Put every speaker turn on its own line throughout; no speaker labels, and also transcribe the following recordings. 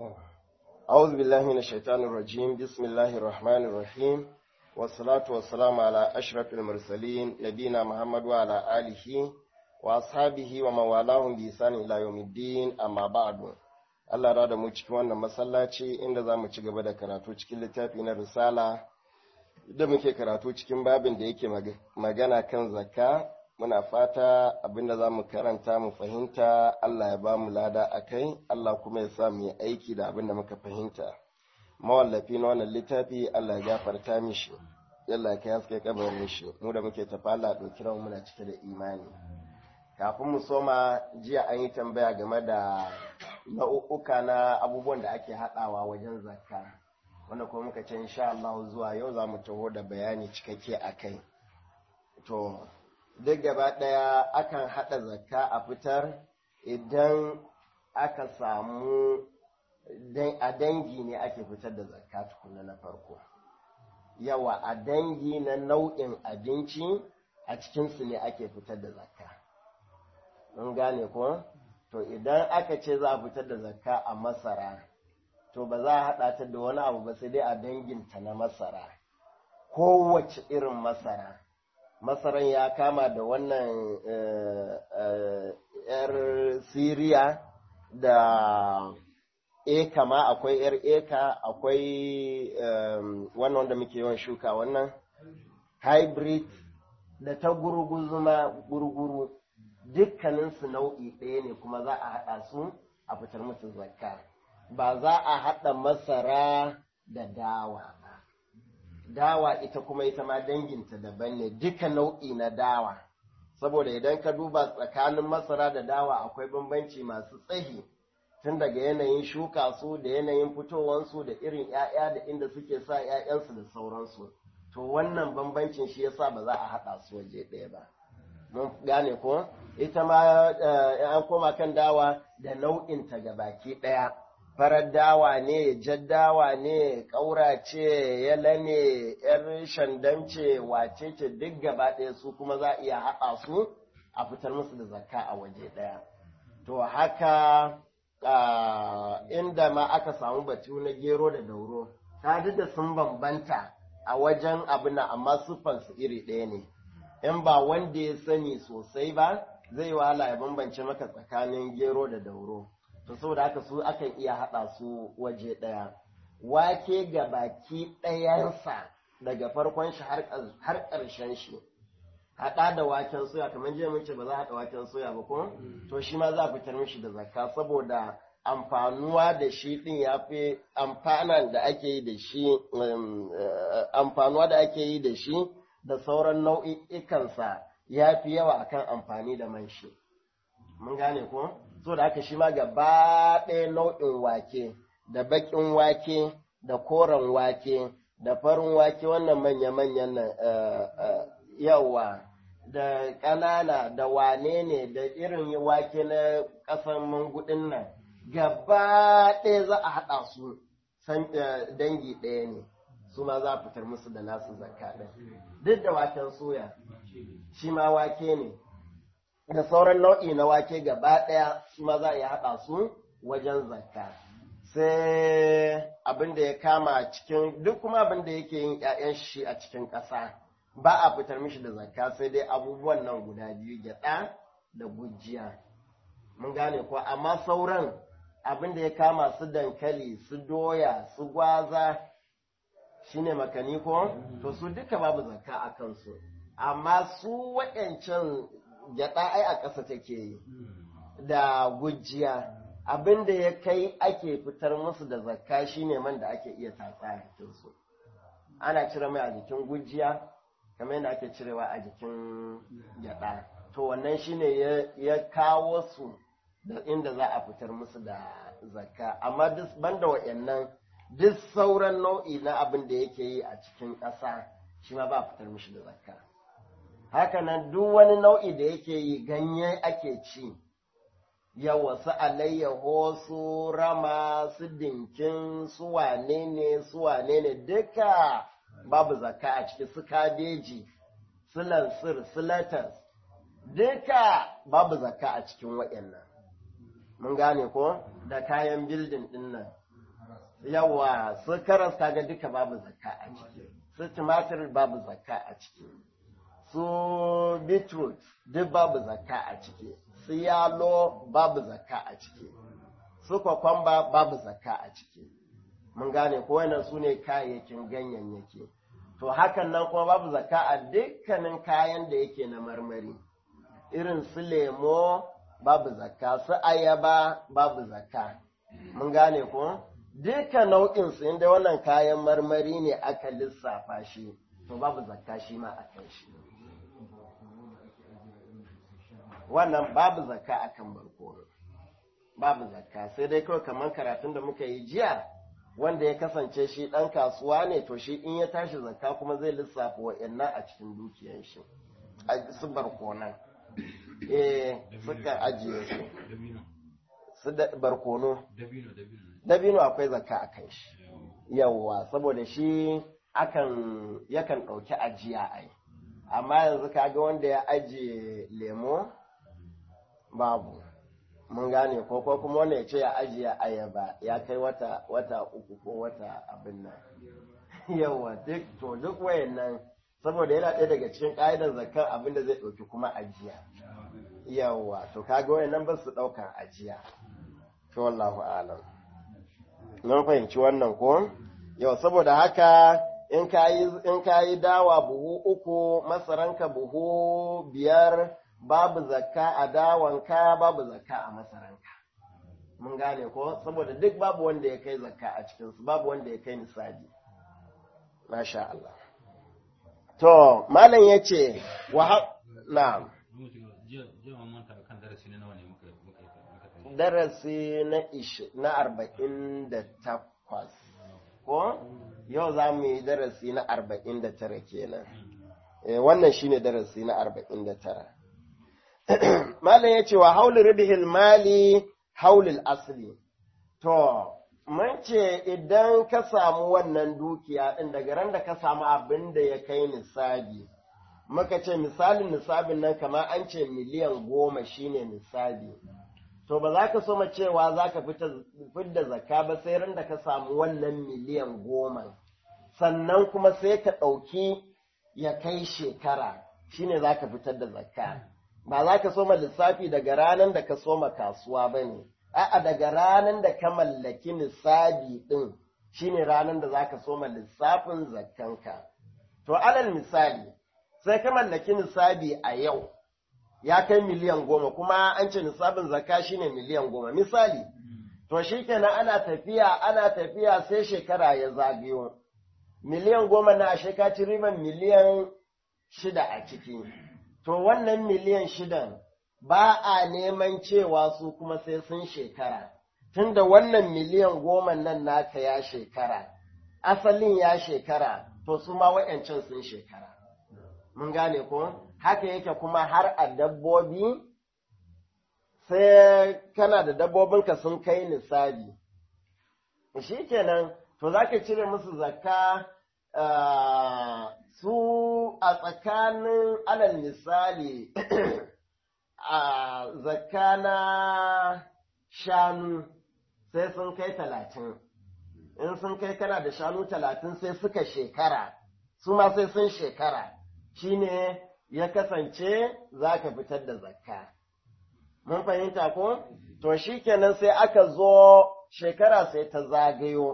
أعوذ بالله من الشيطان الرجيم بسم الله الرحمن الرحيم والصلاة والسلام على أشرف المرسلين نبينا محمد وعلى آله وأصحابه ومن والاهم بإحسان إلى يوم الدين أما بعد Allah rada mu cikin wannan masallaci inda za mu ci gaba da karatu cikin littafi na risala da muke karatu cikin babin da yake magana kan zakka muna fata abinda za mu karanta mu fahimta Allah ya ba mu lada a kai Allah kuma ya sa mu yi aiki da abinda muka fahimta mawallafi na wannan littafi Allah ya gafarta mishi Allah ya haske kabarin shi mu da muke tafa Allah ɗauki ran muna cike da imani kafin mu soma jiya an yi tambaya game da nau'uka na abubuwan da ake haɗawa wajen zakka wanda kuma muka ce insha Allah zuwa yau za mu taho da bayani cikakke a kai to duk gaba ɗaya akan haɗa zakka a fitar idan aka samu a dangi ne ake fitar da zakka tukuna na farko yawa a dangi na nau'in abinci a cikinsu ne ake fitar da zakka mun gane ko to idan aka ce za a fitar da zakka a masara to ba za a haɗa ta da wani abu ba sai dai a danginta na masara kowace irin masara masaran ya kama da wannan yar siriya da eka ma akwai yar eka akwai wannan wanda muke yawan shuka wannan hybrid da ta gurguzuma gurguru dukkaninsu nau'i ɗaya ne kuma za a haɗa su a fitar musu zakka ba za a haɗa masara da dawa ba dawa ita kuma ita ma danginta daban ne duka nau'i na dawa saboda idan ka duba tsakanin masara da dawa akwai bambanci masu tsahi tun daga yanayin shuka su da yanayin fitowansu da irin 'ya'ya da inda suke sa 'ya'yansu da sauransu to wannan bambancin shi yasa ba za a haɗa su waje ɗaya ba mun gane ko ita ma an koma kan dawa da nau'inta ga baki ɗaya farar dawa ne jaddawa ne ƙaura ce yala ne yar shandam ce wace ce duk gaba ɗaya su kuma za a iya haɗa su a fitar musu da zakka a waje ɗaya to haka inda ma aka samu batu na gero da dauro ta duk da sun bambanta a wajen abin amma siffansu iri ɗaya ne in ba wanda ya sani sosai ba zai wahala ya bambance maka tsakanin gero da dauro to saboda haka su akan iya haɗa su waje ɗaya wake ga baki ɗayansa daga farkon shi har ƙarshen shi haɗa da waken soya kamar jiya mun ce ba za a haɗa waken soya ba ko to shi ma za a fitar mishi da zakka saboda amfanuwa da shi ɗin ya fi amfanan da ake yi da shi amfanuwa da ake yi da shi da sauran nau'ikansa ya fi yawa akan amfani da man shi mun gane ko so da haka shi ma gaba ɗaya nau'in wake da baƙin wake da koren wake da farin wake wannan manya-manyan nan yawa da ƙanana da wane ne da irin wake na ƙasan mangudin nan gaba ɗaya za a haɗa su dangi ɗaya ne su ma za a fitar musu da nasu zakka ɗin duk da waken soya shi ma wake ne da sauran nau'i na wake gaba ɗaya su ma za a iya haɗa su wajen zakka sai abin da ya kama cikin duk kuma abin da yake yin ‘ya'yan shi a cikin ƙasa ba a fitar mishi da zakka sai dai abubuwan nan guda biyu gyaɗa da gujiya mun gane ko amma sauran abin da ya kama su dankali su doya su gwaza shine makani ko to su duka babu zakka a kansu amma su waɗancan gyaɗa ai a ƙasa take yi da gujiya abin da ya kai ake fitar musu da zakka shine man da ake iya tatsa a jikinsu ana cire mai a jikin gujiya kamar yadda ake cirewa a jikin gyaɗa to wannan shine ya kawo su da inda za a fitar musu da zakka amma duk banda wa'annan duk sauran nau'i na abin da yake yi a cikin ƙasa shi ma ba a fitar mishi da zakka hakanan duk wani nau'i da yake yi ganye ake ci yawa su alayyaho su rama su dinkin su wane ne su wane ne duka babu zakka a ciki su kabeji su lansir su latas duka babu zakka a cikin waɗannan mun gane ko da kayan bildin ɗin nan yawa su karas kaga duka babu zakka a ciki su tumatir babu zakka a ciki su beetroot duk babu zakka a ciki su yalo babu zakka a ciki su kwakwamba babu zakka a ciki mun gane ko wannan su ne kayayyakin ganyayyaki to hakan nan kuma babu zakka a dukkanin kayan da yake na marmari irin su lemo babu zakka su ayaba babu zakka mun gane ko duka nau'in su inda wannan kayan marmari ne aka lissafa shi to babu zakka shi ma a kan shi wannan babu zakka akan barkono babu zakka sai dai kawai kamar karatun da muka yi jiya wanda ya kasance shi ɗan kasuwa ne to shi in ya tashi zakka kuma zai lissafa wa'annan a cikin dukiyan shi a su barkonan eh suka ajiye su su da barkono dabino akwai zakka a kan shi yawwa saboda shi akan yakan ɗauki ajiya ai amma yanzu kaga wanda ya ajiye lemo babu mun gane ko ko kuma wanda ya ce ya ajiye ayaba ya kai wata wata uku ko wata abin nan yawa duk to duk wayannan saboda yana ɗaya daga cikin ƙa'idar zakar abin da zai ɗauki kuma ajiya yawa to kaga wayannan ba su ɗaukar ajiya to wallahu alam mun fahimci wannan ko yau saboda haka in kayi in kayi dawa buhu uku masaranka buhu biyar babu zakka a dawanka babu zakka a masaranka mun gane ko saboda duk babu wanda ya kai zakka a cikinsu babu wanda ya kai nisabi masha Allah to malam ya ce wa na darasi na ish na arba'in da takwas ko yau za mu yi darasi na arba'in da tara kenan wannan shine darasi na arba'in da tara Malam ya ce wa haulin ribihil mali haulil asli. To, mun ce idan ka samu wannan dukiya ɗin daga ran da ka samu abin da ya kai nisabi, muka ce misalin nisabin nan kamar an ce miliyan goma shine nisabi. To, ba za ka so ma cewa za ka fidda zakka ba sai ran da ka samu wannan miliyan goma. Sannan kuma sai ka ɗauki ya kai shekara, shine za ka fitar da zakka. ba za ka soma lissafi daga ranar da ka soma kasuwa ba ne, a'a daga ranar da ka mallaki nisabi ɗin shine ranar da za ka soma lissafin zakkanka. To, alal misali, sai ka mallaki nisabi a yau, ya kai miliyan goma, kuma an ce nisabin zakka shine miliyan goma. Misali, to shi kenan ana tafiya, ana tafiya sai shekara ya zagayo. Miliyan goma na ashe ka ci riban miliyan shida a ciki. to wannan miliyan shidan ba a neman cewa su kuma sai sun shekara, tunda wannan miliyan goma nan naka ya shekara, asalin ya shekara, to su ma wa'yancan sun shekara. Mun gane ko? Haka yake kuma har a dabbobi, sai kana da dabbobinka sun kai nisabi. Shi kenan, to za ka cire musu zakka su a tsakanin alal misali a zakana shanu sai sun kai talatin in sun kai kana da shanu talatin sai suka shekara su ma sai sun shekara shine ya kasance za ka fitar da zakka mun fahimta ko to shi kenan sai aka zo shekara sai ta zagayo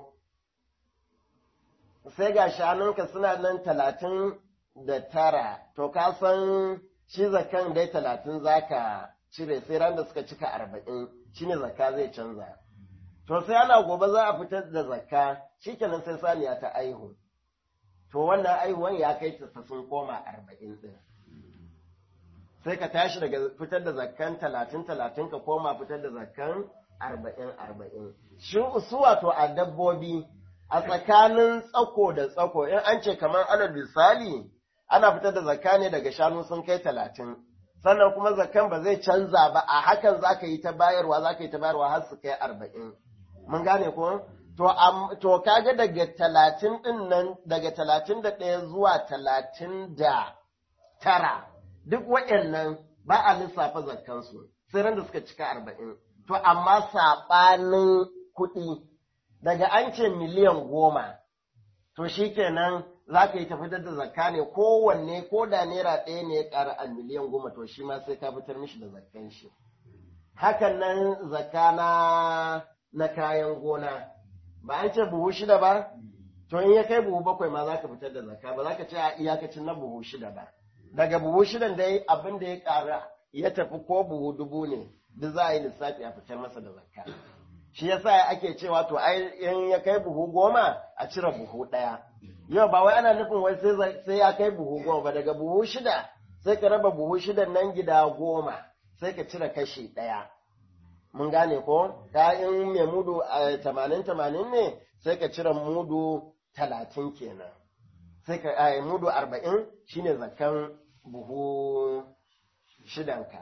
sai ga shanunka suna nan talatin da tara, to ka san shi zakan dai talatin za ka cire sai ran da suka cika arba'in shi ne zakka zai canza. To sai ana gobe za a fitar da zakka shi kenan sai saniya ta aihu. To wannan aihuwan ya kai ta sun koma arba'in ɗin. Sai ka tashi daga fitar da zakkan talatin talatin ka koma fitar da zakkan arba'in arba'in. Shi su wato a dabbobi a tsakanin tsako da tsako in an ce kamar alal misali ana fitar da zakka ne daga shanu sun kai talatin sannan kuma zakkan ba zai canza ba a hakan za ka yi ta bayarwa za ka yi ta bayarwa har su kai arba'in mun gane ko to to kaga daga talatin din nan daga talatin da ɗaya zuwa talatin da tara duk waɗannan ba a lissafa zakkansu sai ran da suka cika arba'in to amma saɓanin kuɗi daga an ce miliyan goma to shi kenan za ka yi ta fitar da zakka ne kowanne ko da naira ɗaya ne ya ƙara a miliyan goma to shi ma sai ka fitar mishi da zakkan shi hakan nan zakka na na kayan gona ba an ce buhu shida ba to in ya kai buhu bakwai ma za ka fitar da zakka ba za ka ce a iyakacin na buhu shida ba daga buhu shidan dai abin da ya ƙara ya tafi ko buhu dubu ne duk za a yi lissafi a fitar masa da zakka shi yasa ake cewa to ai in ya kai buhu goma a cire buhu ɗaya yau ba wai ana nufin wai sai ya kai buhu goma ba daga buhu shida sai ka raba buhu shidan nan gida goma sai ka cire kashi ɗaya mun gane ko ka in mai mudu tamanin tamanin ne sai ka cire mudu talatin kenan sai ka ai mudu arba'in shine zakan buhu shidanka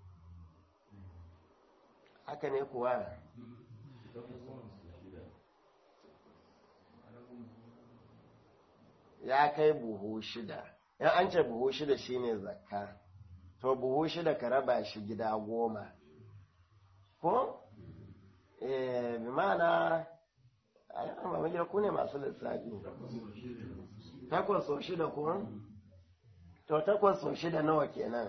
haka ne kuwa ya kai buhu shida in an ce buhu shida shine zakka to buhu shida ka raba shi gida goma ko eh bi mana ayyana ba gida ku ne masu lissafi takwas sau shida ko to takwas sau shida nawa kenan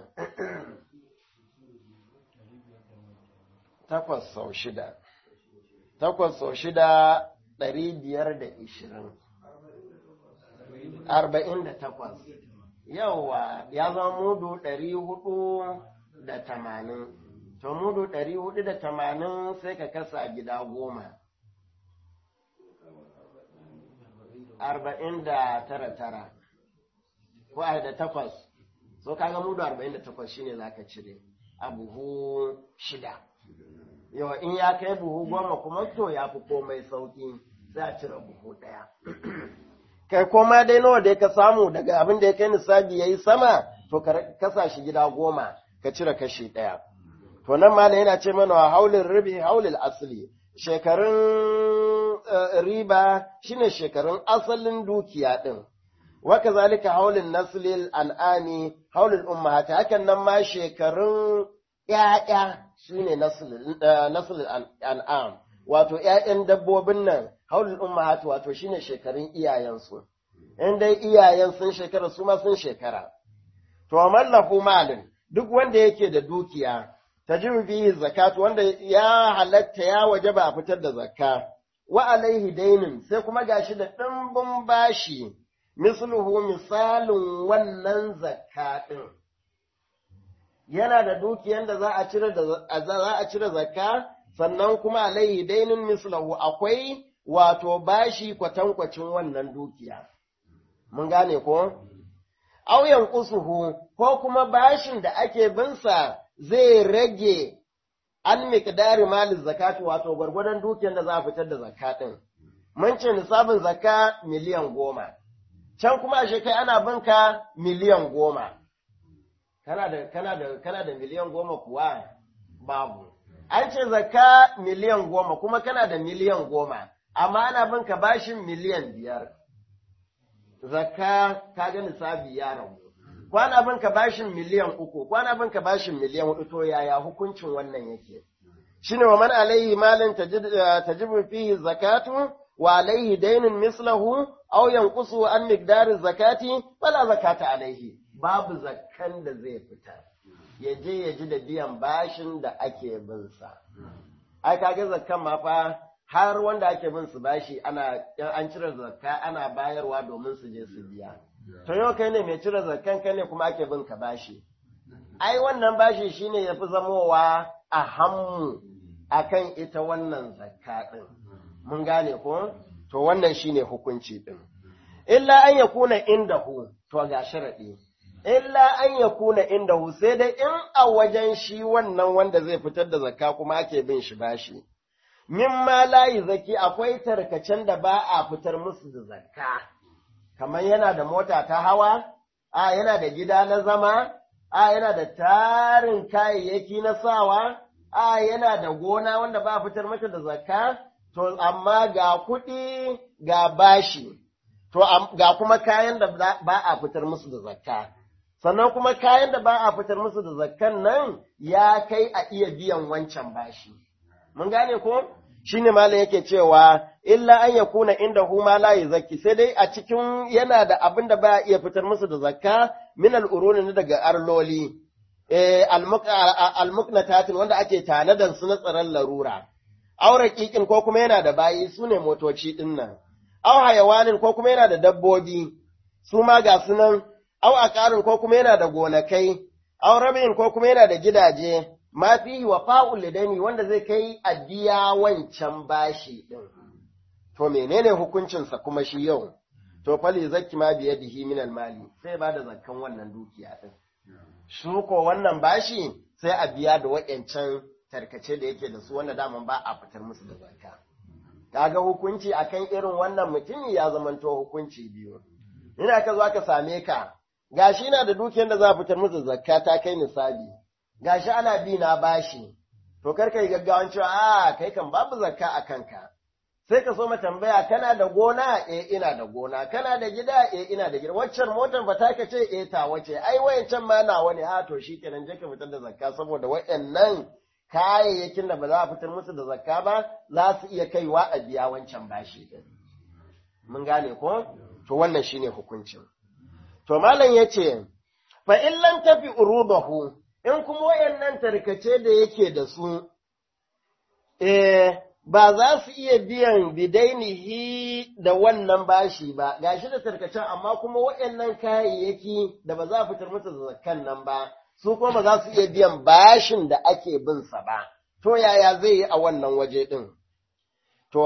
takwas sau shida takwas sau shida ɗari biyar da ishirin arba'in da takwas yawa ya zama mudu ɗari hudu da tamanin to mudu ɗari hudu da tamanin sai ka kasa gida goma arba'in da tara tara ko a da takwas so kaga mudu arba'in da takwas shine za ka cire a buhu shida yawa in ya kai buhu goma kuma to ya fi komai sauki sai a cire buhu ɗaya kai koma dai nawa da ka samu daga abin da ya kai nisabi ya yi sama to ka kasa shi gida goma ka cire kashi ɗaya to nan ma yana ce mana haulin ribi haulin asali shekarun riba shine shekarun asalin dukiya ɗin waka zalika haulin naslil an'ami haulin ummahati hakan nan ma shekarun ƴaƴa shine naslil an'am wato ƴaƴan dabbobin nan haulul ummahat wato shine shekarun iyayensu in dai iyayen sun shekara su ma sun shekara to mallafu malin duk wanda yake da dukiya tajibu bihi zakatu wanda ya halatta ya wajaba a fitar da zakka wa alaihi dainin sai kuma gashi da dimbin bashi misluhu misalin wannan zakka din yana da dukiyan da za a cire da za a cire zakka sannan kuma alaihi dainin mislahu akwai wato bashi kwatankwacin wannan dukiya. Mun gane ko? Auyan kusuhu ko kuma bashin da ake binsa zai rage an miƙdari malin zakatu wato gwargwadon dukiyar da za a fitar da zakatin. Mun ce nisabin zaka miliyan goma, can kuma ashe kai ana binka miliyan goma. Kana da, kana da, kana da miliyan goma kuwa babu. An ce zaka miliyan goma kuma kana da miliyan goma. amma ana bin ka bashin miliyan biyar, zakka ka ga nisabi ya rabu. Kwana bin ka bashin miliyan uku, kwana bin ka bashin miliyan hudu to yaya hukuncin wannan yake. Shine wa man alaihi malin tajibu fihi zakatu wa alaihi dainun mislahu aw yanqusu an miqdari zakati fala zakata alaihi babu zakkan da zai fitar. Ya je ya ji da biyan bashin da ake bin sa. Ai kaga zakkan ma fa har wanda ake bin su bashi ana an cire zakka ana bayarwa domin su je su biya to yau kai ne mai cire zakkan kai ne kuma ake bin ka bashi ai wannan bashi shine yafi zamowa a hammu akan ita wannan zakka din mun gane ko to wannan shine hukunci din illa an yakuna indahu to ga sharadi illa an yakuna indahu sai dai in a wajen shi wannan wanda zai fitar da zakka kuma ake bin shi bashi mimma layi zaki akwai tarkacen da ba a fitar musu da zakka, kamar yana da mota ta hawa, a yana da gida na zama, a yana da tarin kayayyaki na sawa, a yana da gona wanda ba a fitar mata da zakka, to amma ga kuɗi ga bashi, to ga kuma kayan da ba a fitar musu da zakka. Sannan kuma kayan da ba a fitar musu da zakkan nan ya kai a iya biyan wancan bashi. mun gane ko shine malam yake cewa illa an yakuna inda huma la yuzakki sai dai a cikin yana da abin da baya iya fitar musu da zakka min al-uruni daga arloli eh al-muqnatatin wanda ake tanadan su na tsaron larura aure kikin ko kuma yana da bayi su ne motoci din nan aw hayawanin ko kuma yana da dabbobi su ma ga su nan aw aqarin ko kuma yana da gonakai aw rabin ko kuma yana da gidaje ma fihi wa fa'ul lidani wanda zai kai a biya wancan bashi din to menene hukuncinsa kuma shi yau to fali zakki ma biyadihi min mali sai ba da zakkan wannan dukiya din su ko wannan bashi sai a biya da wayancan tarkace da yake da su wanda daman ba a fitar musu da zakka kaga hukunci akan irin wannan mutumi ya zamanto hukunci biyu ina ka zo aka same ka gashi na da dukiyar da za a fitar musu zakka ta kai nisabi gashi ana bi na bashi to kar kai gaggawan cewa a kai kan babu zakka a kanka sai ka so ma tambaya kana da gona eh ina da gona kana da gida eh ina da gida waccan motar ba ta ce eh ta wace ai wayancan ma nawa ne ha to shikenan je ka fitar da zakka saboda wayannan kayayyakin da ba za a fitar musu da zakka ba za su iya kaiwa a biya wancan bashi din mun gane ko to wannan shine hukuncin to malam yace fa in lam tafi urubahu in kuma wayannan tarkace da yake da su eh ba za su iya biyan bidainihi da wannan bashi ba, gashi da tarkacen amma kuma waɗannan kayayyaki da ba za a fitar musu da zakkan nan ba, su kuma ba za su iya biyan bashin da ake bin sa ba, to yaya zai yi a wannan waje ɗin? To,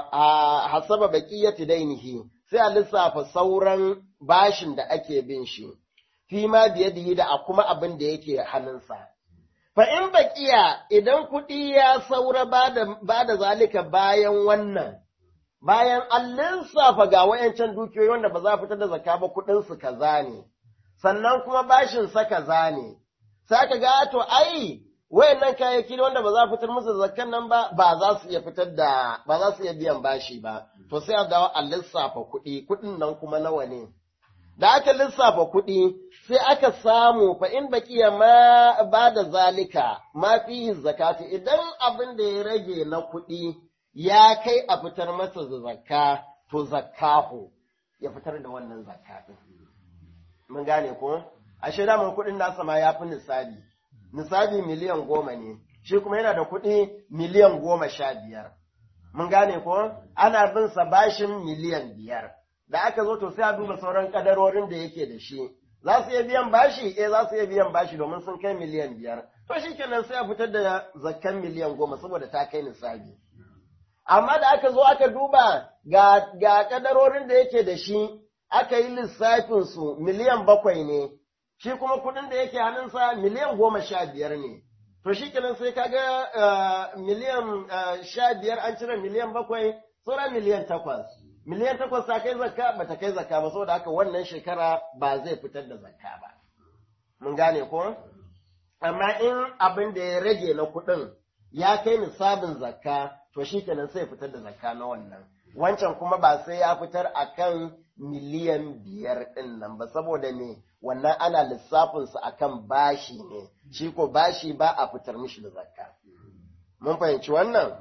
a hasaba baƙiyyati dainihi, sai a lissafa sauran bashin da ake bin shi, fi ma biye da a kuma abin da yake hannunsa. Fa in baƙiya idan kuɗi ya saura ba da zalika bayan wannan, bayan an lissafa ga wayancan dukiyoyi wanda ba za a fitar da zakka ba kuɗinsu kaza ne, sannan kuma bashin sa kaza ne, sai ka ga to ai wayannan kayayyaki wanda ba za a fitar musu da zakkan nan ba ba za su iya fitar da ba za su iya biyan bashi ba, to sai a dawo a lissafa kuɗi, kuɗin nan kuma nawa ne. Da aka lissafa kuɗi, sai aka samu fa in bakiya ma ba da zalika ma fihi zakati idan abin da ya rage na kuɗi ya kai a fitar masa da zakka to zakkahu ya fitar da wannan zakka din mun gane ko ashe da mun kuɗin nasa ma ya fi nisabi nisabi miliyan goma ne shi kuma yana da kuɗi miliyan goma sha biyar mun gane ko ana bin sa bashin miliyan biyar da aka zo to sai a duba sauran kadarorin da yake da shi za su iya biyan bashi eh za su iya biyan bashi domin sun kai miliyan biyar to shi kenan sai a fitar da zakkan miliyan goma saboda ta kai nisabi amma da aka zo aka duba ga, ga kadarorin da yake da shi aka yi lissafin su miliyan bakwai ne shi kuma kuɗin da yake hannunsa miliyan goma sha biyar ne to shi kenan sai kaga uh, miliyan uh, sha biyar an cire miliyan bakwai sauran miliyan takwas miliyan takwas ta kai zakka ba ta kai zakka ba saboda haka wannan shekara ba zai fitar da zakka ba. Mun gane ko? Amma in abin da ya rage na kuɗin ya kai nisabin zakka to shi kenan sai fitar da zakka na wannan. Wancan kuma ba sai ya fitar a kan miliyan biyar ɗin nan ba saboda me wannan ana lissafinsa a kan bashi ne, shi ko bashi ba a fitar mishi da zakka. Mun fahimci wannan?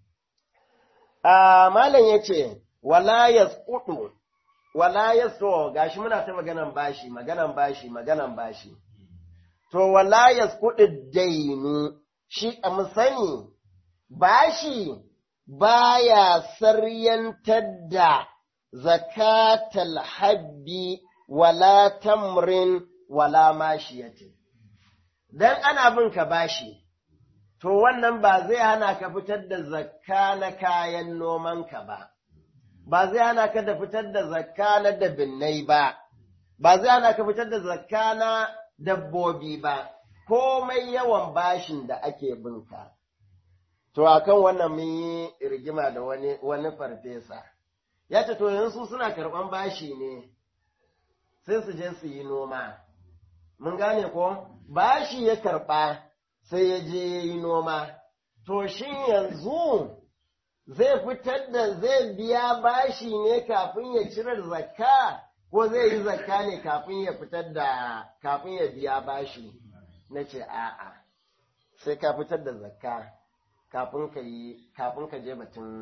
Malam ya ce, wala yasqutu wala yaso gashi muna ta maganan bashi maganan bashi maganan bashi to wala yasqutu dainu shi a musani bashi baya saryantar da zakatal habbi wala tamrin wala mashiyatin dan ana bin ka bashi to wannan ba zai hana ka fitar da zakka na kayan nomanka ba ba zai hana ka da fitar da zakka na dabinnai ba, ba zai hana ka fitar da zakka na dabbobi ba, komai yawan bashin da ake binka. To, a kan wannan mun yi rigima da wani, wani farfesa, ya ce, To, yanzu suna karɓan bashi ne, sai su je su yi noma. Mun gane ko, bashi ya karɓa sai ya je ya yi noma. To, shin yanzu zai fitar da zai biya bashi ne kafin ya cire zakka ko zai yi zakka ne kafin ya fitar da kafin ya biya bashi na ce a'a sai ka fitar da zakka kafin ka yi kafin ka je batun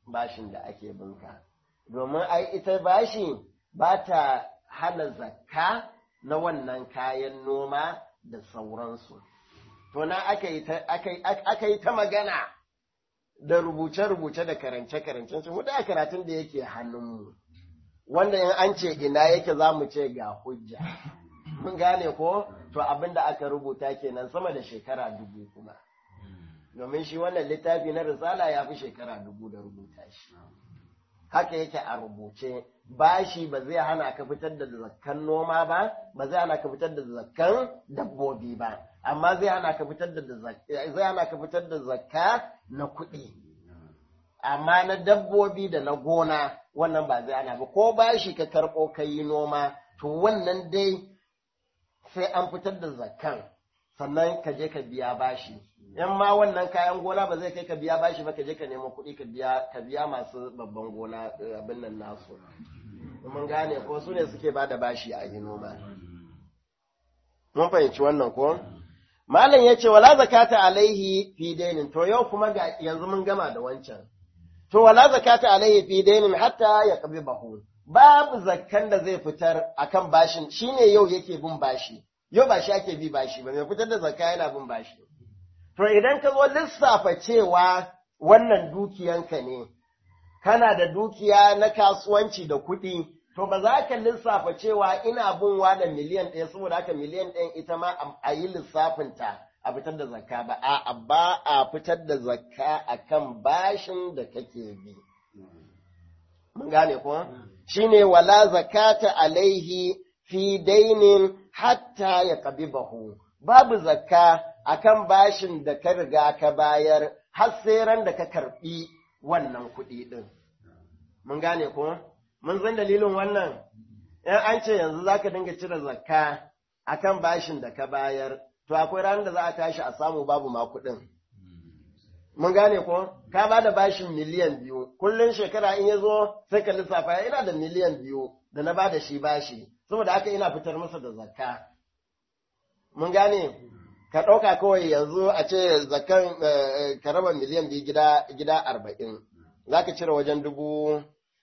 bashin da ake binka domin ai ita bashi ba ta hana zakka na wannan kayan noma da sauransu to na aka yi ta magana da rubuce-rubuce da karance-karancen su da karatun da yake hannunmu wanda in an ce ina yake za mu ce ga hujja mun gane ko to abin da aka rubuta kenan sama da shekara dubu kuma domin shi wannan littafi na risala ya fi shekara dubu da rubuta shi haka yake a rubuce bashi ba zai hana ka fitar da zakkan noma ba ba zai hana ka fitar da zakkan dabbobi ba amma zai hana ka fitar da zai hana ka fitar da zakka na kuɗi amma na dabbobi da na gona wannan ba zai hana ba ko bashi ka karɓo ka yi noma to wannan dai sai an fitar da zakkan sannan ka je ka biya bashi in ma wannan kayan gona ba zai kai ka biya bashi ba ka je ka nemo kuɗi ka biya ka biya masu babban gona abin nan nasu mun gane ko su ne suke ba da bashi a yi noma mun fahimci wannan ko malam ya ce wala zakata alaihi fi dainin to yau kuma ga yanzu mun gama da wancan to wala zakata alaihi fi dainin hatta ya kabi bahu babu zakkan da zai fitar akan bashin shine yau yake bin bashi yau ba shi ake bi bashi ba mai fitar da zakka yana bin bashi To idan ka zo lissafa cewa wannan dukiyanka ne, kana da dukiya na kasuwanci da kuɗi, to ba za ka lissafa cewa ina bin da miliyan ɗaya saboda haka miliyan ɗayan ita ma a yi lissafinta a fitar da zakka ba, a ba a fitar da zakka a kan bashin da kake bi. Mun gane ko? Shi ne wala zakata alaihi fi dainin hatta ya ƙabi bahu. Babu zakka akan bashin da ka riga ka bayar har sai ran da ka karɓi wannan kuɗi ɗin. Mun gane ko? Mun san dalilin wannan, ‘yan an ce yanzu za ka dinga cire zakka akan bashin da ka bayar, to akwai ranar da za a tashi a samu babu ma kuɗin. Mun gane ko? Ka ba da bashin miliyan biyu, kullum shekara in ya zo sai ka lissafa ina da miliyan biyu da na ba da shi bashi, saboda haka ina fitar masa da zakka. Mun gane? ka ɗauka kawai yanzu a ce zakan ka raba miliyan biyu gida gida arba'in za ka cire wajen dubu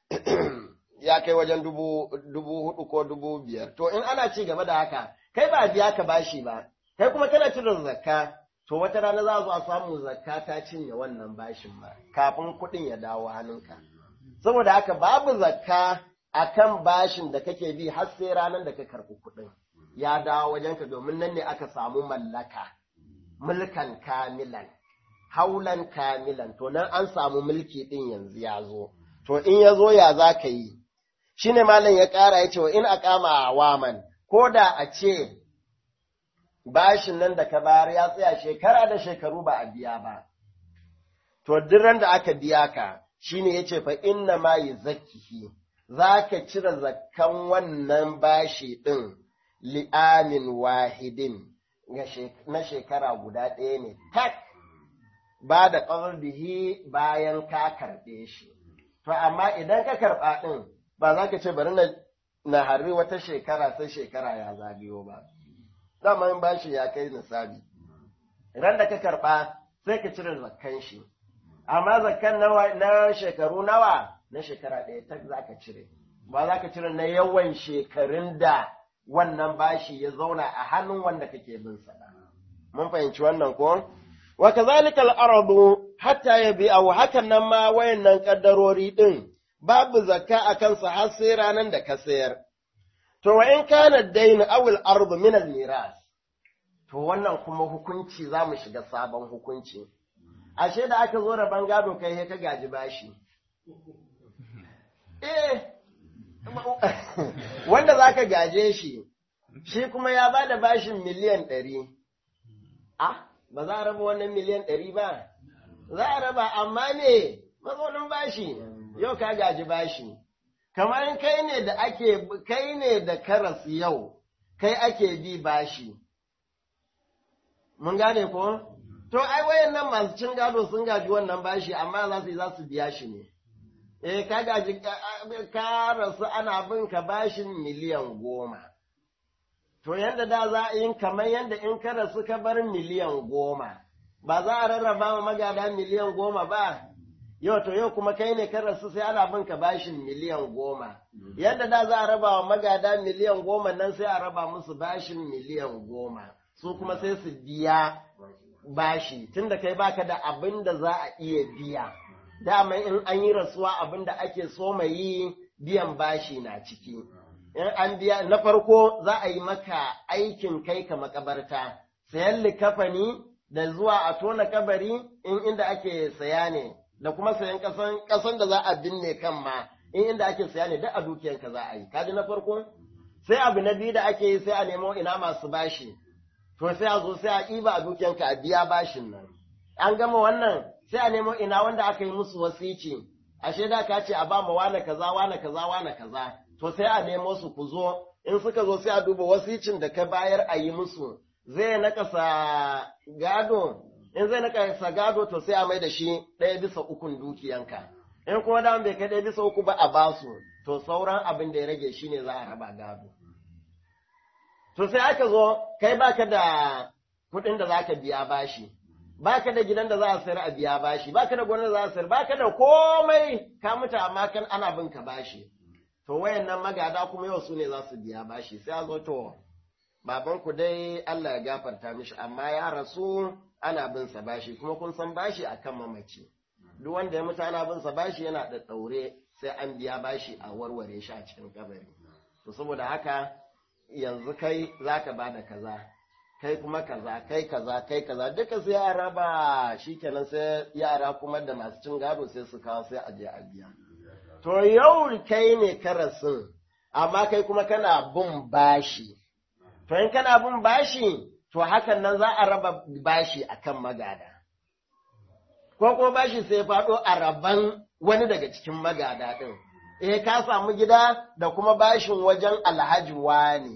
ya kai wajen dubu dubu hudu ko dubu biyar to in ana ci gaba da haka kai ba biya ka bashi ba kai kuma kana cire zakka to wata rana za a zo a samu zakka ta cinye wannan bashin ba kafin kuɗin ya dawo hannunka saboda haka babu zakka akan bashin da kake bi har sai ranar da ka karɓi kuɗin ya dawo wajenka domin nan ne aka samu mallaka, mulkan kamilan, haulan kamilan, to nan an samu mulki ɗin yanzu ya zo, to in ya zo ya za ka yi, shi ne malam ya ƙara ya ce wa in a kama a waman, ko da a ce bashin nan da ka bayar ya tsaya shekara da shekaru ba a biya ba, to duk da aka biya ka, shi ne ya ce fa inna ma yi zakihi, za ka cire zakkan wannan bashi ɗin. li'amin wahidin na shekara guda ɗaya ne tak ba da ƙarbihi bayan ka karɓe shi. To, amma idan ka karɓa ɗin ba za ka ce bari na harri wata shekara sai shekara ya zagayo ba. Daman bashi ya kai nisabi. Idan da ka karɓa sai ka cire zakkan shi. Amma zakkan na shekaru nawa na shekara ɗaya tak za ka cire. Ba za ka cire na yawan shekarun da wannan bashi ya zauna a hannun wanda kake bin sa mun fahimci wannan ko wa kazalikal aradu hatta yabi aw hakan nan ma wayannan kaddarori din babu zakka akan sa har sai ranan da ka sayar to wa in kana dain aw al ardu min al miras to wannan kuma hukunci zamu shiga sabon hukunci ashe da aka zo da bangado kai ka gaji bashi eh wanda za ka gaje shi, shi kuma ya ba da bashin miliyan ɗari. Ah, ba za a raba wannan miliyan ɗari ba? Za a raba, amma ne mazaunin bashi, yau ka gaji bashi. Kamar kai ne da ake, kai ne da karas yau, kai ake bi bashi. Mun gane ko? To, ai wayan nan masu cin gado sun gaji wannan bashi, amma za su yi za su biya shi ne. eh ka gaji ka rasu ana bin ka bashin miliyan goma. To yanda da za a yi kamar yanda in ka rasu ka bar miliyan goma, ba za a rarraba ma magada miliyan goma ba, yau to yau kuma kai ne kan rasu sai ana bin ka bashin miliyan goma yadda da za a raba wa magada miliyan goma nan sai a raba musu bashin miliyan goma su kuma sai su biya bashi tunda kai baka da abin da za a iya biya dama in an yi rasuwa abin da ake so mai yi biyan bashi na ciki in an biya na farko za a yi maka aikin kai ka makabarta sayan likafani da zuwa a tona kabari in inda ake saya ne da kuma sayan kasan kasan da za a binne kan ma in inda ake saya ne duk a dukiyanka za a yi kaji na farko sai abu na biyu da ake yi sai a nemo ina masu bashi to sai a zo sai a ɗiba a dukiyanka a biya bashin nan an gama wannan sai a nemo ina wanda aka yi musu wasici ashe da ka ce a ba mu wane kaza wane kaza wane kaza to sai a nemo su ku zo in suka zo sai a duba wasicin da ka bayar a yi musu zai nakasa gado in zai nakasa gado to sai a mai da shi ɗaya bisa ukun dukiyanka in kuma da bai kai ɗaya bisa uku ba a basu to sauran abin da ya rage shi ne za a raba gado to sai aka zo kai baka da kuɗin da za ka biya bashi baka da gidan da za a sayar a biya bashi baka da gonar da za a sayar baka da komai ka mutu amma kan ana bin ka bashi to wayannan magada kuma yau su ne za su biya bashi sai a zo to baban ku dai Allah ya gafarta mishi amma ya rasu ana bin sa bashi kuma kun san bashi akan mamaci duk wanda ya mutu ana bin sa bashi yana da daure sai an biya bashi a warware shi a cikin kabari to saboda haka yanzu kai zaka bada kaza kai kuma kaza kai kaza kai kaza duka sai yara ba shikenan sai yara kuma da masu cin gado sai su kawo sai a je a biya to yau kai ne karasin amma kai kuma kana bin bashi to in kana bin bashi to hakan nan za a raba bashi akan magada ko kuma bashi sai faɗo a raban wani daga cikin magada ɗin eh ka samu gida da kuma bashin wajen alhaji wani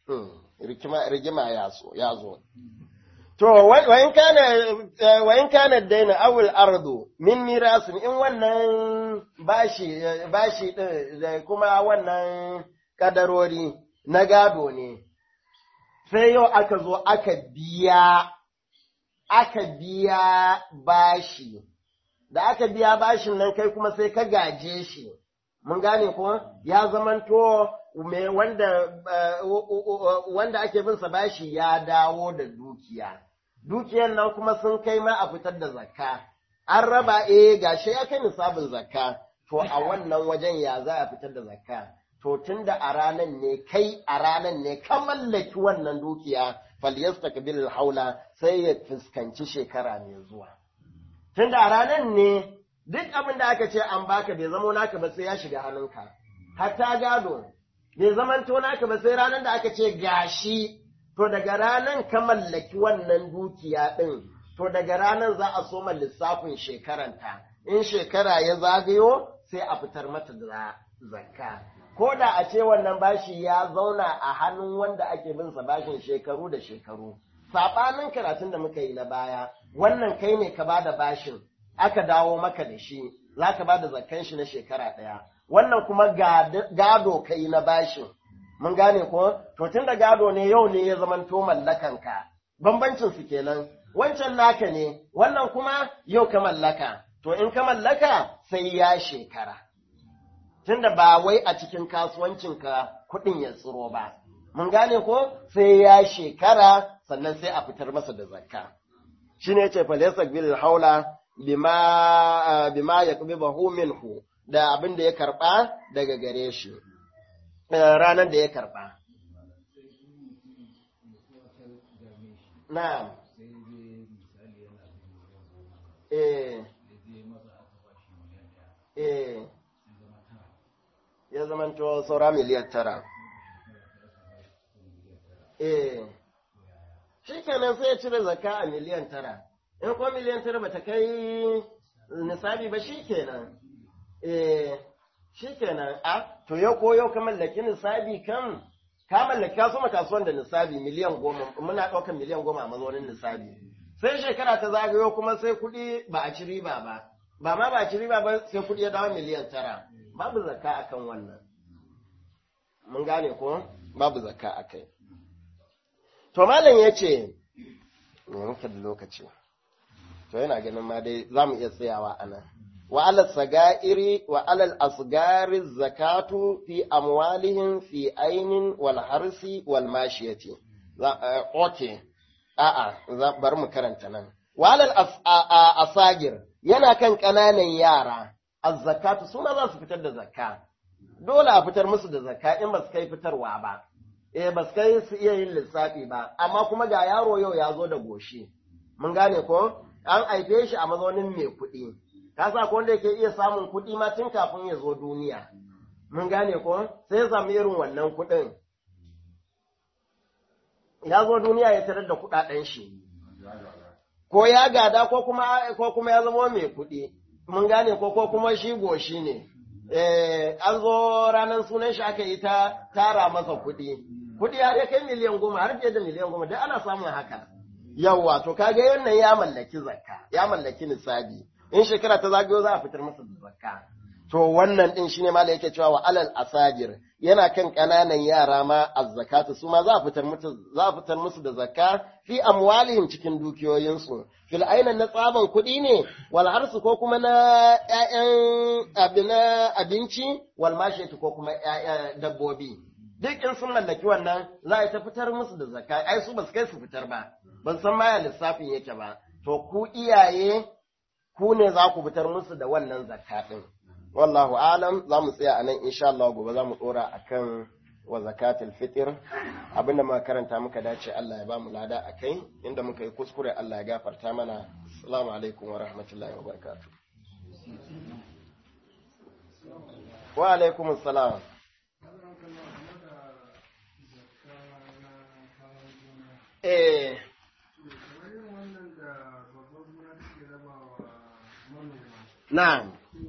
rigima ya zo to wayin kana wayin kana daina awul ardu min mirasin in wannan bashi bashi din da kuma wannan kadarori na gado ne sai yau aka zo aka biya aka biya bashi da aka biya bashin nan kai kuma sai ka gaje shi mun gane ko ya zamanto me wanda wanda ake bin sa bashi ya dawo da dukiya dukiyan nan kuma sun kai ma a fitar da zakka an raba eh gashi ya kai nisabin zakka to a wannan wajen ya za a fitar da zakka to tunda a ranan ne kai a ranan ne ka mallaki wannan dukiya falyastakbil haula sai ya fuskanci shekara mai zuwa tunda a ranan ne duk abin da aka ce an baka bai zamo naka ba sai ya shiga hannunka hatta gado bai zamanto naka ba sai ranar da aka ce gashi to daga ranar ka mallaki wannan dukiya ɗin to daga ranar za a soma lissafin shekaranta in shekara ya zagayo sai a fitar mata da zakka ko da a ce wannan bashi ya zauna a hannun wanda ake bin sa bashin shekaru da shekaru saɓanin karatun da muka yi na baya wannan kai ne ka bada bashin aka dawo maka da shi za ka bada zakkan shi na shekara ɗaya wannan kuma gado kai na bashin mun gane ko to tun da gado ne yau ne ya zamanto mallakanka bambancin su kenan wancan naka ne wannan kuma yau ka mallaka to in ka mallaka sai ya shekara tunda ba wai a cikin kasuwancinka kuɗin ya tsiro ba mun gane ko sai ya shekara sannan sai a fitar masa da zakka shine yace falaysa bil haula bima bima yaqbihu minhu da abin da ya karba daga gare shi ranar da ya karba na'am eh eh ya zamanto saura miliyan tara eh shi kenan sai ya cire zakka a miliyan tara in kuma miliyan tara bata kai nisabi ba shi kenan eh shi kenan a to yau ko yau ka mallaki nisabi kan ka mallaki ka soma kasuwan da nisabi miliyan goma muna ɗaukar miliyan goma a mazaunin nisabi sai shekara ta zagayo kuma sai kuɗi ba a ci riba ba ba ma ba a ci riba ba sai kuɗi ya dawo miliyan tara babu zakka akan wannan mun gane ko babu zakka akai to malam ya ce muka da lokaci to yana ganin ma dai za mu iya tsayawa a nan wa alal sagairi wa alal asgari zakatu fi amwalihim fi ainin wal harsi wal mashiyati okay a'a bari mu karanta nan wa alal asagir yana kan ƙananan yara az-zakatu suna za su fitar da zakka dole a fitar musu da zakka in ba su kai fitarwa ba eh ba su kai su iya yin lissafi ba amma kuma ga yaro yau ya zo da goshi mun gane ko an aife shi a mazaunin mai kuɗi ka sa ko wanda yake iya samun kuɗi ma tun kafin ya zo duniya mun gane ko sai ya samu irin wannan kuɗin ya zo duniya ya tarar da kuɗaɗen shi ko ya gada ko kuma ko kuma ya zama mai kuɗi mun gane ko ko kuma shi goshi ne eh an zo ranar sunan shi aka yi ta tara masa kuɗi kuɗi har ya kai miliyan goma har fiye da miliyan goma dai ana samun haka yawwa to kaga wannan ya mallaki zakka ya mallaki nisabi in shekara ta zagayo za a fitar masa da zakka to wannan din shine ma da yake cewa wa alal asajir yana kan kananan yara ma azzakatu su ma za a fitar musu za a fitar musu da zakka fi amwalihim cikin dukiyoyinsu fil aina na tsaban kuɗi ne wal harsu ko kuma na ƴaƴan abina abinci wal mashiyatu ko kuma ƴaƴan dabbobi duk in sun mallaki wannan za a ta fitar musu da zakka ai su ba su kai su fitar ba ban san ma ya lissafin yake ba to ku iyaye ku ne za ku fitar musu da wannan zakka din wallahu alam za mu tsaya anan insha Allah gobe za mu dora akan wa zakatul fitr abinda muka karanta muka dace Allah ya ba mu lada akai inda muka yi kuskure Allah ya gafarta mana assalamu alaikum wa rahmatullahi wa barakatuh wa alaikum assalam eh na'am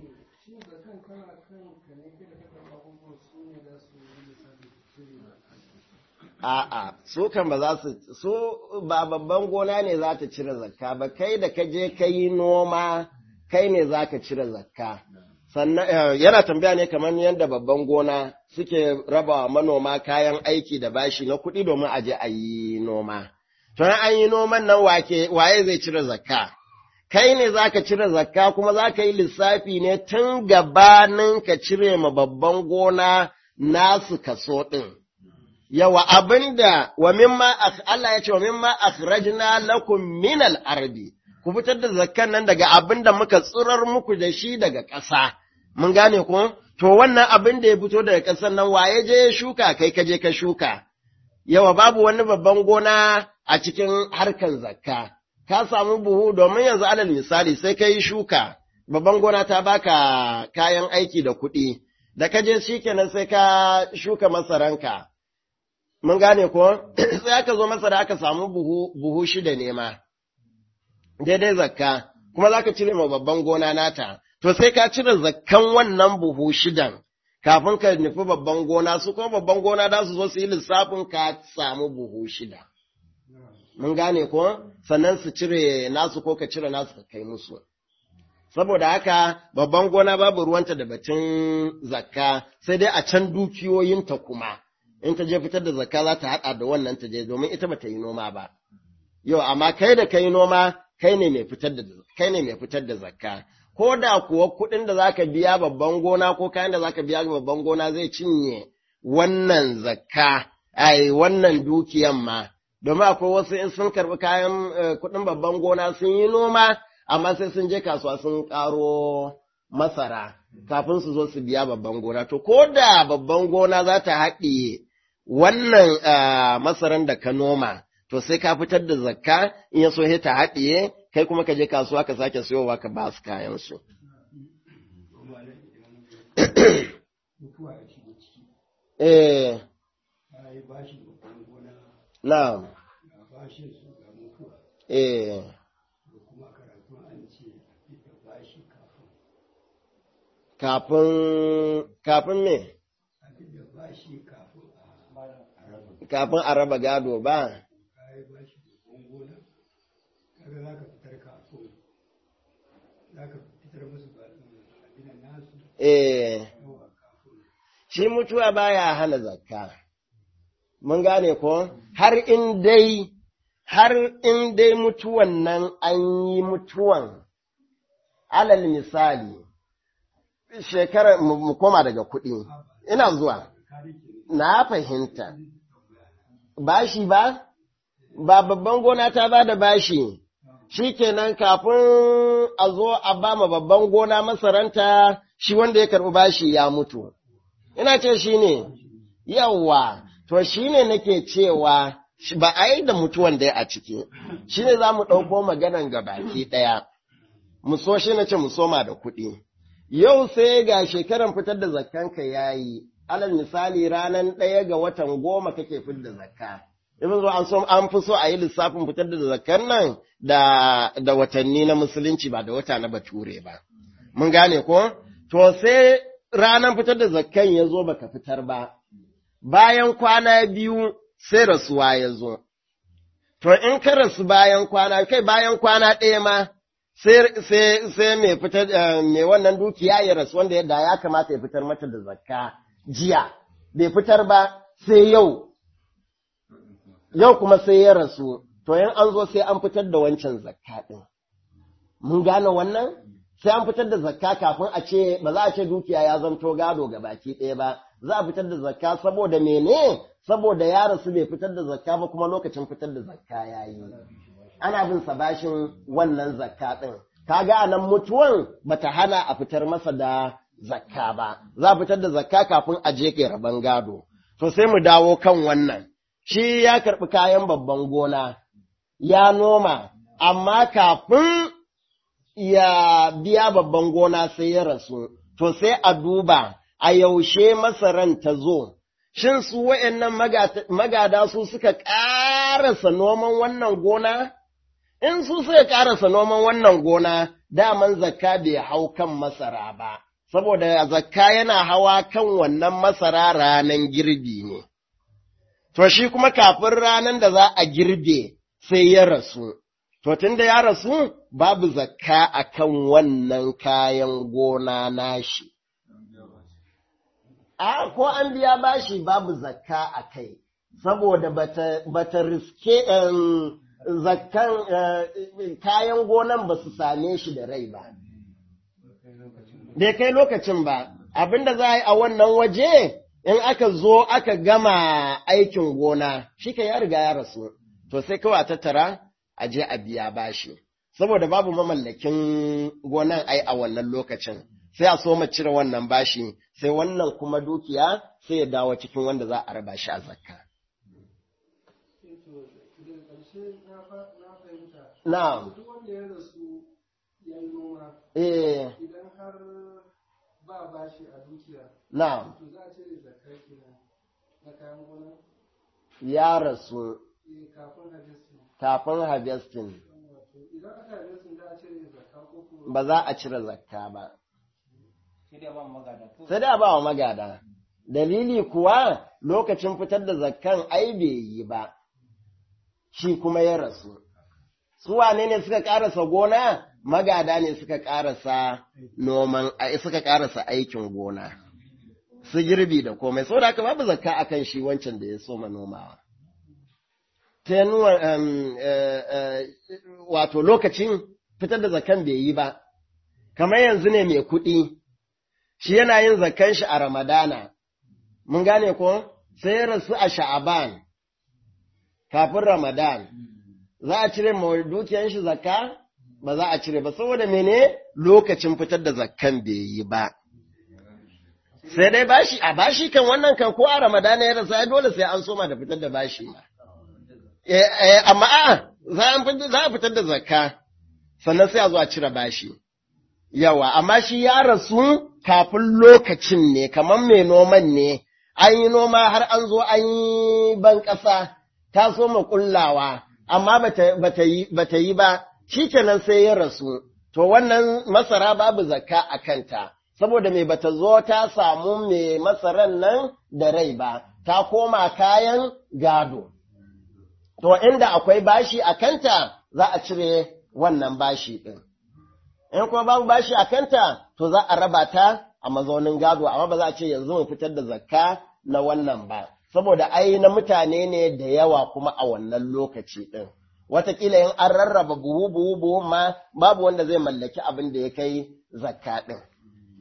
A'a, su kan ba za su, su ba babban gona ne za ta cire zakka ba, kai da ka je ka yi noma, kai ne za ka cire zakka. Sannan yana tambaya ne kamar yadda babban gona suke raba manoma kayan aiki da bashi na kuɗi domin a je a yi noma. To an yi noman nan wake, waye zai cire zakka? Kai ne za ka cire zakka kuma za ka yi lissafi ne tun gabanin ka cire ma babban gona nasu kaso ɗin. yawa abinda wa mimma Allah ya ce wa mimma akhrajna lakum min al-ardi ku fitar da zakkan nan daga abinda muka tsirar muku da shi daga ƙasa mun gane ku to wannan abin da ya fito daga ƙasar nan waye je ya shuka kai ka je ka shuka yawa babu wani babban gona a cikin harkan zakka ka samu buhu domin yanzu alal misali sai ka yi shuka babban gona ta baka kayan aiki da kuɗi da ka je shikenan sai ka shuka masaranka mun gane ko sai aka zo masa da aka samu buhu buhu shida ne ma daidai zakka kuma zaka cire ma babban gona nata to sai ka cire zakkan wannan buhu shidan kafin ka nufi babban gona su kuma babban gona za su zo su yi lissafin ka samu buhu shida mun gane ko sannan su cire nasu ko ka cire nasu ka kai musu saboda haka babban gona babu ruwanta da batun zakka sai dai a can dukiyoyinta kuma in ta je fitar da zakka za ta haɗa da wannan ta je domin ita ba ta yi noma ba. Yau, amma kai da kai noma, kai ne mai fitar da kai ne mai fitar da zakka. Ko da kuwa kuɗin da zaka biya babban gona ko kayan da zaka biya babban gona zai cinye wannan zakka, ai wannan dukiyan ma. Domin akwai wasu in sun karɓi kayan kuɗin babban gona sun yi noma, amma sai sun je kasuwa sun ƙaro masara kafin su zo su biya babban gona. To, ko da babban gona za ta haɗiye wannan masaran da ka noma, to sai ka fitar da zakka in ya so ta haɗiye, kai kuma ka je kasuwa ka sake siyowa ka ba su kayansu. Eh, na'am. Eh, kafin, kafin me? kafin a raba gado ba. Eh, shi mutuwa baya hana zakka. Mun gane ko? Har in dai, har in dai mutuwan nan an yi mutuwan, alal misali, shekara mu koma daga kuɗi, ina zuwa, na fahimta, bashi ba? Ba babban gona ta ba da bashi, shi kenan kafin a zo a ba ma babban gona masaranta shi wanda ya karɓi bashi ya mutu. Ina ce shi ne, yawwa, to shi ne nake cewa ba a yi da mutuwan da a ciki, shi ne za mu ɗauko maganan gabaki ɗaya, mu so shi na ce mu soma da kuɗi. Yau sai ga shekaran fitar da zakkanka ya yi, alal misali ranar ɗaya ga watan goma kake fitar da zakka. Ibn zo an so an fi so a yi lissafin fitar da zakkan nan da, da watanni na musulunci ba da wata na bature ba. Mun gane ko? To sai ranar fitar da zakkan ya zo baka fitar ba, bayan kwana biyu sai rasuwa ya zo. To in ka rasu bayan kwana, kai bayan kwana ɗaya ma, sai mai fitar mai wannan dukiya ya rasu wanda yadda ya kamata ya fitar mata da zakka jiya, bai fitar ba sai yau, yau kuma sai ya rasu, to yin an zo sai an fitar da wancan zakka ɗin. Mun gane wannan? Sai an fitar da zakka kafin a ce, ba za a ce dukiya ya zanto gado ga baki ɗaya ba, za a fitar da zakka saboda mene? Saboda ya rasu bai fitar da zakka ba kuma lokacin fitar da zakka ya yi. Ana bin sa bashin wannan zakka ɗin. Kaga a nan mutuwan bata hana a fitar masa da zakka ba, za a fitar da zakka kafin a je ke rabon gado. To sai mu dawo kan wannan. Shi ya karɓi kayan babban gona, ya noma, amma kafin ya biya babban gona sai ya rasu, to sai a duba a yaushe masaran ta zo, shin su wa'yannan magada su suka ƙarasa noman wannan gona? In su suka ƙarasa noman wannan gona, daman zakka bai hau kan masara ba, saboda zakka yana hawa kan wannan masara ranan girbi ne. To shi kuma kafin ranan da za a girbe sai ya rasu. To, tun da ya rasu, babu zakka a kan wannan kayan gona nashi. A, ko an biya bashi babu zakka a kai, saboda bata, bata riske um, zakkan uh, kayan gonan ba su same shi da rai ba. Bai kai lokacin ba, abinda za a yi a wannan waje, in aka zo aka gama aikin gona, shi ka ya riga ya rasu, to sai kawai a tattara a je a biya bashi saboda babu mamallakin gonan ai a wannan lokacin sai a so mu cire wannan bashi sai wannan kuma dukiya sai ya dawo cikin wanda za a raba shi a zakka na'am eh
idan har ba bashi a dukiya
na'am
to za a cire zakar kenan na kayan gona
ya rasu
eh, kafin harvesting
kafin harvesting
wato idan aka harvesting za a cire zakka ko kuma
ba za a cire zakka ba
sai dai ban magada ko
sai da ba wa magada dalili kuwa lokacin fitar da zakkan ai bai yi ba shi kuma ya rasu su wane ne suka karasa gona magada ne suka karasa noman ai suka karasa aikin gona su girbi da komai saboda haka babu zakka akan shi wancan da ya soma nomawa ta nuna um, eh, eh, wato lokacin fitar da zakkan bai yi ba kamar yanzu ne mai kuɗi shi yana yin zakkan shi a Ramadana, mun gane ko sai ya rasu a Sha'aban kafin Ramadan, za a cire ma dukiyan shi zakka? Ba za a cire ba, saboda mene lokacin fitar da zakkan bai yi ba. Sai dai bashi, a bashi kan wannan kan ko a Ramadana ya rasu, ai dole sai an soma da fitar da bashi ma. Eh, eh, amma a, za a fitar da zakka, sannan sai a zo a cire bashi. Yawa, amma shi ya rasu kafin lokacin ne, kamar mai noman ne, an yi noma har an zo an yi ban ƙasa, ta so ma ƙullawa, amma bata yi ba, shi kenan sai ya rasu, to wannan masara babu zakka a kanta, saboda mai bata zo ta samu mai masaran nan da rai ba, ta koma kayan gado. To inda akwai bashi a kanta, za a cire wannan bashi ɗin. in kuma babu bashi a kanta, to za a raba ta a mazaunin gado, amma ba za a ce yanzu mu fitar da zakka na wannan ba, saboda ai na mutane ne da yawa kuma a wannan lokaci ɗin. Wataƙila in an rarraba buhu buhu buhu ma babu wanda zai mallaki abin da ya kai zakka ɗin.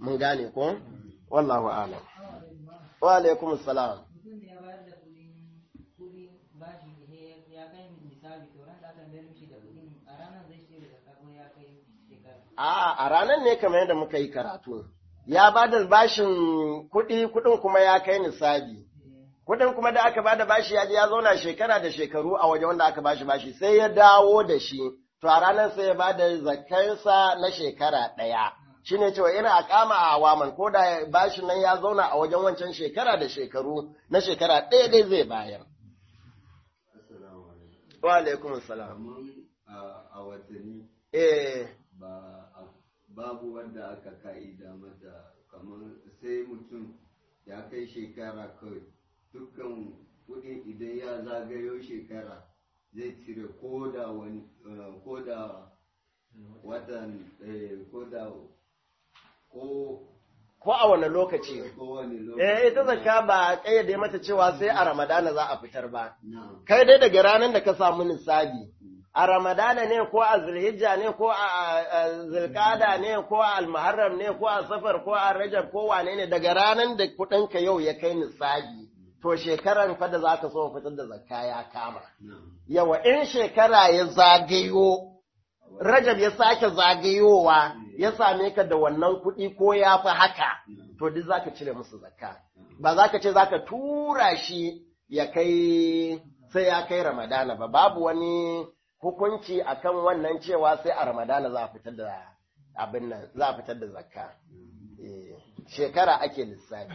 mun gane ko wallahu a'lam wa alaikum salam
mutum da ya bayar da kudin kudin bashi ne ya kai misali to ran da aka mayar mishi da kudin a ranar zai ce da zakka ko ya kai shekara
a a ranar ne kamar yadda muka yi karatu ya ba da bashin kuɗi kuɗin kuma ya kai nisabi kuɗin kuma da aka ba da bashi ya je ya zauna shekara da shekaru a waje wanda aka bashi bashi sai ya dawo da shi to a ranar sai ya ba da zakarsa na shekara ɗaya shi ne cewa ina akama a awaman ko da bashin nan ya zauna a wajen wancan shekara da shekaru na shekara ɗaya dai zai bayar
Assalamu alaikum.
wa alaikum salam
Kaman a- a watanni
eh
ba a- babu wanda aka ka'ida mata kamar sai mutum ya kai shekara kawai dukkan kuɗin idan ya zagayo shekara zai cire ko da wani eh, ko da watan eh, ko da ko
ko a wani lokaci
ko wani lokaci
eh ita zakka ba a kayyade mata cewa sai a ramadana za a fitar ba
na'am
kai dai daga ranar da ka samu nisabi a ramadana ne ko a zulhijja ne ko a a zulkada ne ko a almuharram ne ko a safar ko a rajab ko wane ne daga ranar da kuɗinka yau ya kai nisabi to shekaran fa da zaka so fitar da zakka ya kama
na'am
yawa in shekara ya zagayo rajab ya sake zagayowa ya same ka da wannan kuɗi ko ya fi haka to duk zaka cire musu zakka ba za ka ce za ka tura shi ya kai sai ya kai ramadana ba babu wani hukunci akan wannan cewa sai a ramadana za a fitar da abin nan za a fitar da zakka Eh, shekara ake lissafi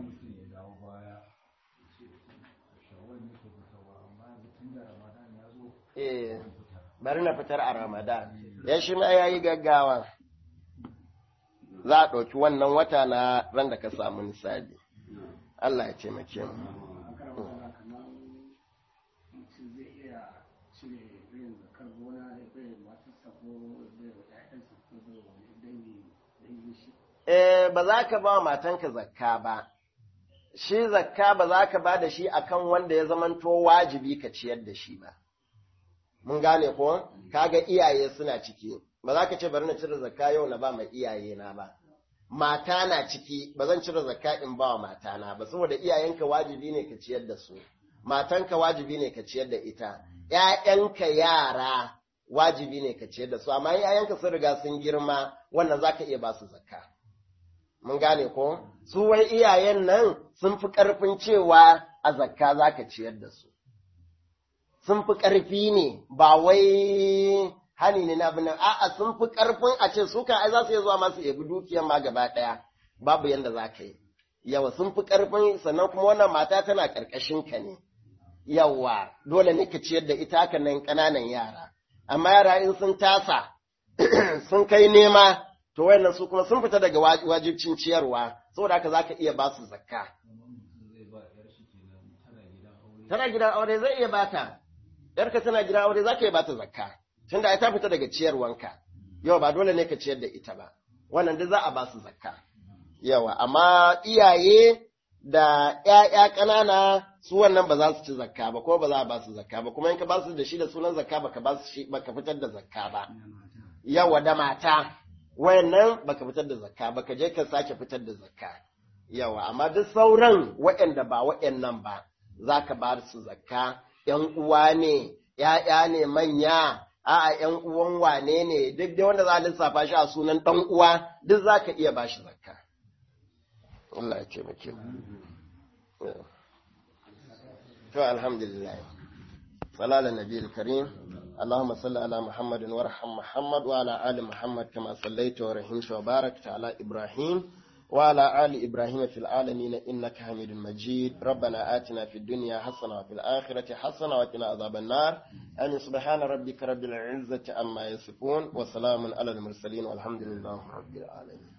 eh bari na fitar a ramadan ya shi ma ya yi gaggawa za a ɗauki wannan wata na ran da ka samu nisabi Allah ya taimake mu
kamar mutum zai iya cire irin zakar gona ya bai matarsa ko bai wa ƴaƴansa ko bai wa dangi dangi shi
eh ba za ka ba wa matanka zakka ba shi zakka ba za ka ba da shi akan wanda ya zamanto wajibi ka ciyar da shi ba mun gane ko kaga iyaye suna ciki ba za ka ce bari na cire zakka yau na ba ma iyaye na ba mata na ciki ba zan cire zakka in ba wa matana ba saboda iyayenka wajibi ne ka ciyar da su matanka wajibi ne ka ciyar da ita ƴaƴanka yara wajibi ne ka ciyar da su amma in ƴaƴanka sun riga sun girma wannan zaka iya ba su zakka mun gane ko su wai iyayen nan sun fi ƙarfin cewa a zakka zaka ciyar da su sun fi ƙarfi ne ba wai hani ne na abin nan a'a sun fi ƙarfin a ce su kan ai za su iya zuwa masu ebi dukiyar ma gaba ɗaya babu yanda za ka yi yawa sun fi ƙarfin sannan kuma wannan mata tana ƙarƙashin ka ne yawa dole ne ka ciyar da ita haka nan ƙananan yara amma yara in sun tasa sun kai nema to wayannan su kuma sun fita daga wa- wajibcin ciyarwa saboda haka zaka iya ba su zakka tana gidan aure zai iya bata yarka tana gidan aure zaka iya bata zakka tunda ai ta fita daga ciyarwanka yau ba dole ne ka ciyar da ita ba wannan duk za a ba su zakka yawa amma iyaye da ƴaƴa ƙanana su wannan ba za su ci zakka ba ko ba za a ba su zakka ba kuma in ka ba su da shi da sunan zakka baka ba su shi baka fitar da zakka ba yawa da mata wayannan baka fitar da zakka baka je ka sake fitar da zakka yawa amma duk sauran waɗanda ba waɗannan ba za ka ba su zakka ‘yan uwa ne ‘ya'ya ne manya a'a ‘yan uwan wane ne duk dai wanda za a lissafa shi a sunan ɗan uwa duk za ka iya ba shi zakka Allah ya taimake mu to alhamdulillah salala nabiyil karim اللهم صل على محمد وارحم محمد وعلى آل محمد كما صليت ورحمت وباركت على إبراهيم وعلى آل إبراهيم في العالمين إنك حميد مجيد ربنا آتنا في الدنيا حسنة وفي الآخرة حسنة وقنا عذاب النار آمين سبحان ربك رب العزة عما يصفون وسلام على المرسلين والحمد لله رب العالمين